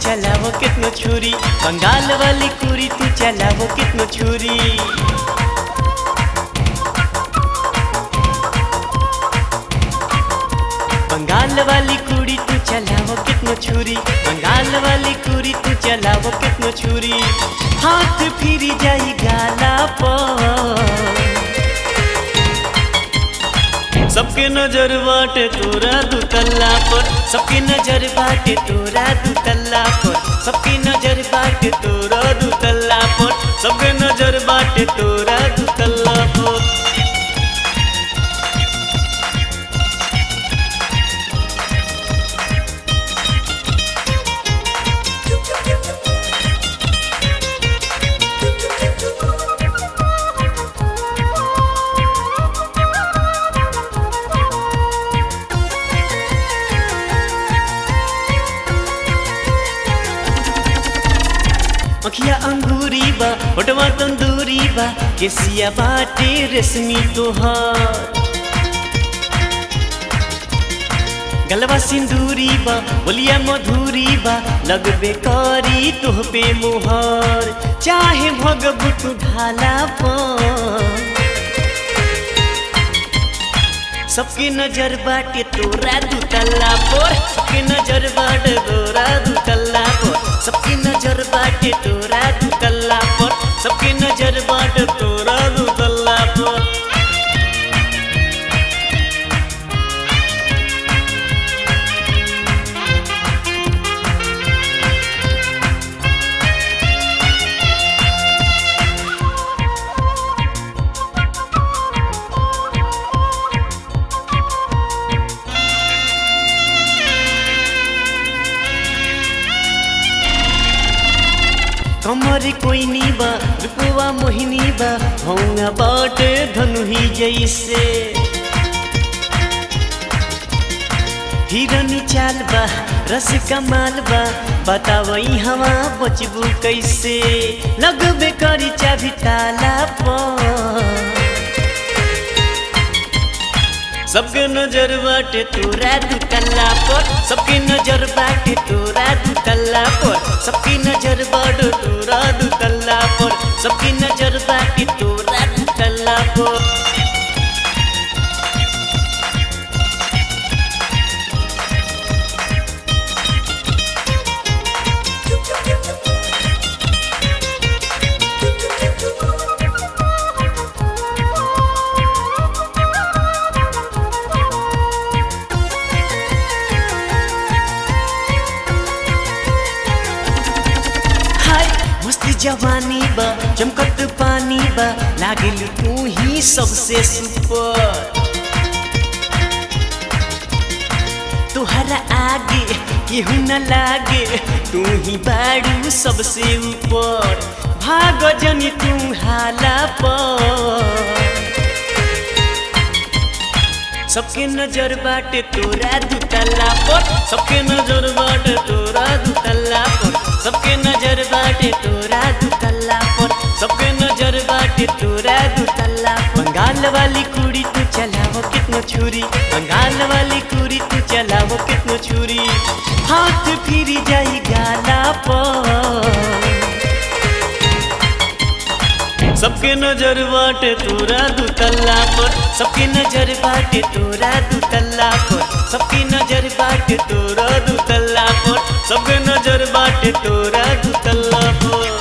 चलावो कितनो छुरी बंगाल वाली कुड़ी तू चलावो कितनो छुरी बंगाल वाली कुड़ी तू चलावो कितनो छुरी बंगाल वाली कुड़ी तू चलावो कितनो छुरी हाथ फिरी जाई गाला पर सबके नजर बाटे तोरा दुतल्ला पर सबके नजर बाटे तोरा दुतल्ला पर सबके नजर बाटे तोरा दुतल्ला पर सबके नजर बाटे तोरा दुतल्ला पर अखिया अंगूरी बा होटवा तंदूरी बा केसिया बाटे रेशमी तोहार गलवा सिंदूरी बा बोलिया मधुरी बा लगबे करी तुह पे मुहर चाहे भगबुत ढाला पर सबके नजर बाटे तोरा दुतल्ला पर सबके नजर बाटे तोरा दुतल्ला पर सबके नजर बाटे तोरा दुतल्ला पर सबके नजर बाटे तोरा दुतल्ला पर कमर कोई नी बा रुपवा मोहिनी बा होंगा बाटे धनुही जैसे हिरनी चाल बा रस कमाल बा बतावई हवा बचबू कैसे लगबे करी चाभी ताला पर सबके नजर बाटे तोरा दुतल्ला पर सबके नजर बाटे तोरा दुतल्ला पर सबके नजर बाटे तोरा दुतल्ला पर सबके नजर बाटे तोरा दुतल्ला पर हाय मस्ती जवानी बा चमकत पानी बा लागिल तू ही सबसे सुपर तुहरा आगे केहू न लागे तू ही बाड़ू सबसे ऊपर भाग जनी तू हाला पर सबके नजर बाटे तोरा दुतल्ला पर सबके नजर बाटे तोरा दुतल्ला पर सबके नजर बाटे तोरा दुतल्ला पर सबके नजर बाटे तोरा दुतल्ला पर बंगाल वाली कुड़ी तू चलावो कितनो छुरी बंगाल वाली कुड़ी तू चलावो कितनो छुरी हाथ फिरी जाई गाला पर सबके नजर बाटे तोरा दुतल्ला पर सबके नजर बाटे तोरा दुतल्ला पर सबके नजर बाटे तोरा दुतल्ला पर सबके नजर बाटे तोरा दुतल्ला पर